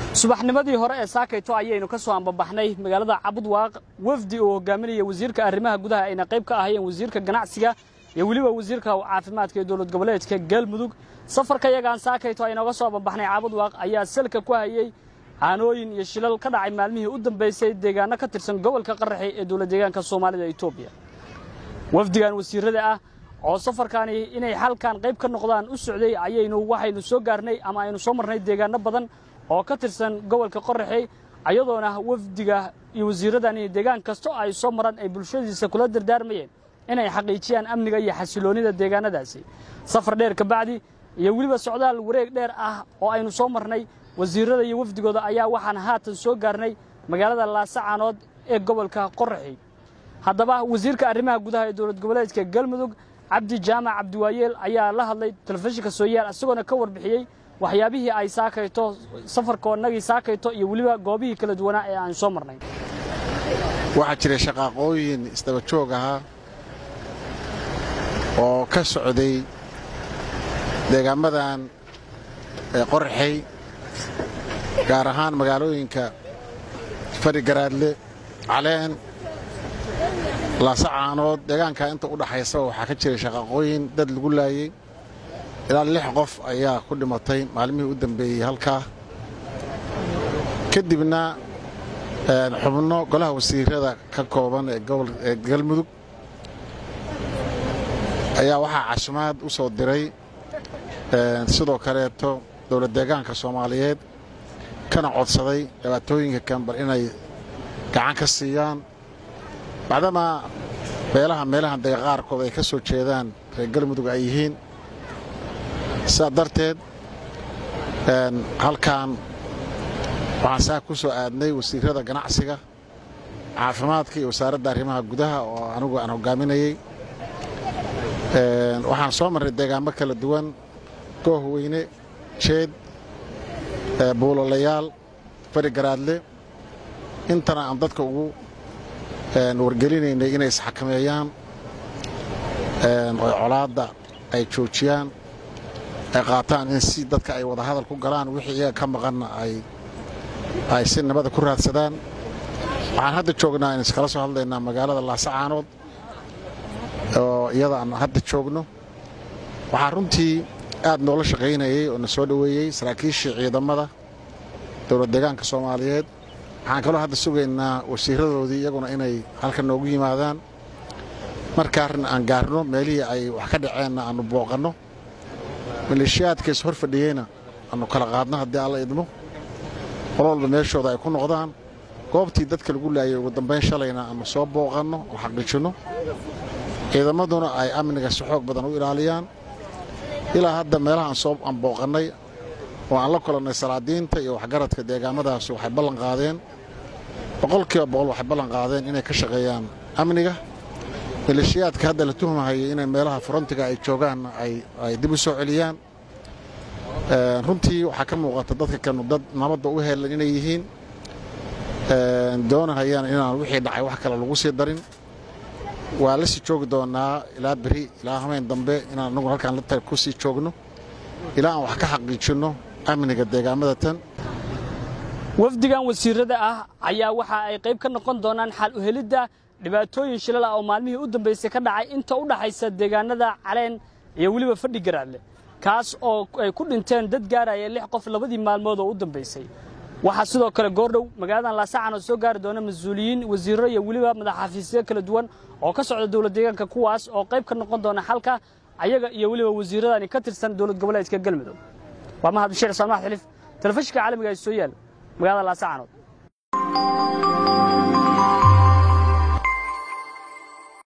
subaxnimadii hore ee saakayto ayaynu ka soo ambabaxnay magaalada cabudwaaq wafdi uu hogaaminaya wasiirka arrimaha gudaha ayna qayb ka ahayeen wasiirka ganacsiga iyo weliba wasiirka caafimaadka ee dowlad goboleedka galmudug safarka yagaan saakayto aynooga soo ambabaxnay cabudwaaq ayaa salka ku hayey caanooyin iyo shilal ka dhacay maalmihii u dambaysay deegaano ka tirsan gobolka qaraxi ee dowlad deegaanka soomaalida etoobiya wafdigan wasiirada ah oo safarkaani inay xalkan qayb ka noqdaan u socday ayaynu waxaynu soo gaarnay ama aynu soo marnay deegaano badan oo ka tirsan gobolka qoraxey ayadoona wafdiga iyo wasiiradani deegaan kasto ay soo maraan ay bulshadiisa kula dardaarmayeen inay xaqiijiyaan amniga iyo xasiloonnida deegaanadaasi safar dheer kabacdi iyo weliba socdaal wareeg dheer ah oo aynu soo marnay wasiirada iyo wafdigooda ayaa waxaan haatan soo gaarnay magaalada laasacaanood ee gobolka qoraxey haddaba wasiirka arrimaha gudaha ee dowlad goboleedka galmudug cabdi jaamac cabdiwaayeel ayaa la hadlay telefishinka sooyaal isagoona ka warbixiyey waxyaabihii ay saakayto safarkoonnagii saakayto iyo weliba goobihii kala duwanaa ee aan soo marnay waxaa jiray shaqaaqooyin isdaba joog ahaa oo ka socday deegaamadan ee qoraxey gaar ahaan magaalooyinka fari garaadle caleen laasacaanood deegaanka inta u dhaxaysaba waxaa ka jiray shaqaaqooyin dad lagu laayey ilaa lix qof ayaa ku dhimatay maalmihii u dambeeyey halkaa kadibna xubno golaha wasiirada ka kooban ee galmudug ayaa waxaa cashumaad u soo diray sidoo kaleeto dowlad deegaanka soomaaliyeed kana codsaday dhibaatooyinka kambal inay gacan ka siiyaan bacdamaa beelaha meelahan dega qaarkood ay ka soo jeedaan reer galmudug ay yihiin sidaa darteed halkan waxaan saa ku soo aadnay wasiirada ganacsiga caafimaadka iyo wasaaradda arrimaha gudaha oo anigu aan hoggaaminayey waxaan soo marnay deegaamo kala duwan goohweyne jeed buulolayaal fari garaadle intana aan dadka ugu wargelinaynay inay isxakameeyaan oo colaadda ay joojiyaan ay qaataan in si dadka ay wada hadal ku galaan wixii iyaga ka maqanna ay si nabada ku raadsadaan waxaan hadda joognaa in iskala soo hadlaynaa magaalada laasacaanood oo iyada aan hadda joogno waxaa runtii aad noola shaqaynayey oo na soo dhoweeyey saraakiishii ciidamada dowlad deegaanka soomaaliyeed waxaan kaloo hadda sugaynaa wasiiradoodii iyaguna inay halkan noogu yimaadaan markaarin aan gaarno meelihii ay wax ka dhaceenna aannu booqanno maleeshiyaadkays hor fadhiyeyna aannu kala qaadno haddii alla idmo qol walba meeshooda ay ku noqdaan goobtii dadka lagu laayay ugu dambayn shalayna aannu soo booqanno oo xaqiijinno ciidamaduna ay amniga si xoog badan u ilaaliyaan ilaa hadda meelaha aan booqannay oo aan la kulannay salaadiinta iyo waxgaradka deegaamadaas waxay ballan qaadeen boqolkiiba boqol waxay ballan qaadeen inay ka shaqeeyaan amniga maleeshiyaadka hadda la tuhmahayay inay meelaha furantiga ay joogaanna ay dib u soo celiyaan runtii waxaa ka muuqata dadka kanu dad nabadda u heelan inay yihiin doonahayaan inaan wixii dhacay wax kale lagu sii darin waa la sii joogi doonaa ilaa beri ilaa hameen dambe inaan anagu halkaan la ku sii joogno ilaa aan wax ka xaqiijinno amniga deegaamada tan wafdigan wasiirada ah ayaa waxa ay qayb ka noqon doonaan xal u helidda dhibaatooyin shilal ah oo maalmihii u dambaysay ka dhacay inta u dhaxaysa deegaanada caleen iyo weliba fadhi garaadle kaas oo ay ku dhinteen dad gaaraya lix qof labadii maalmood oo u dambaysay waxaa sidoo kale goordhow magaaladan laasacan oo soo gaari doona mas-uuliyiin wasiirro iyo weliba madaxafiisyo kala duwan oo ka socda dowlad deegaanka kuwaas oo qayb ka noqon doona xalka ayaga iyo weliba wasiiradani ka tirsan dowlad goboleedka galmudug waa mahad bashiir saalmax xilif telefishinka caalamiga ee soo yaal magaalada laasacanood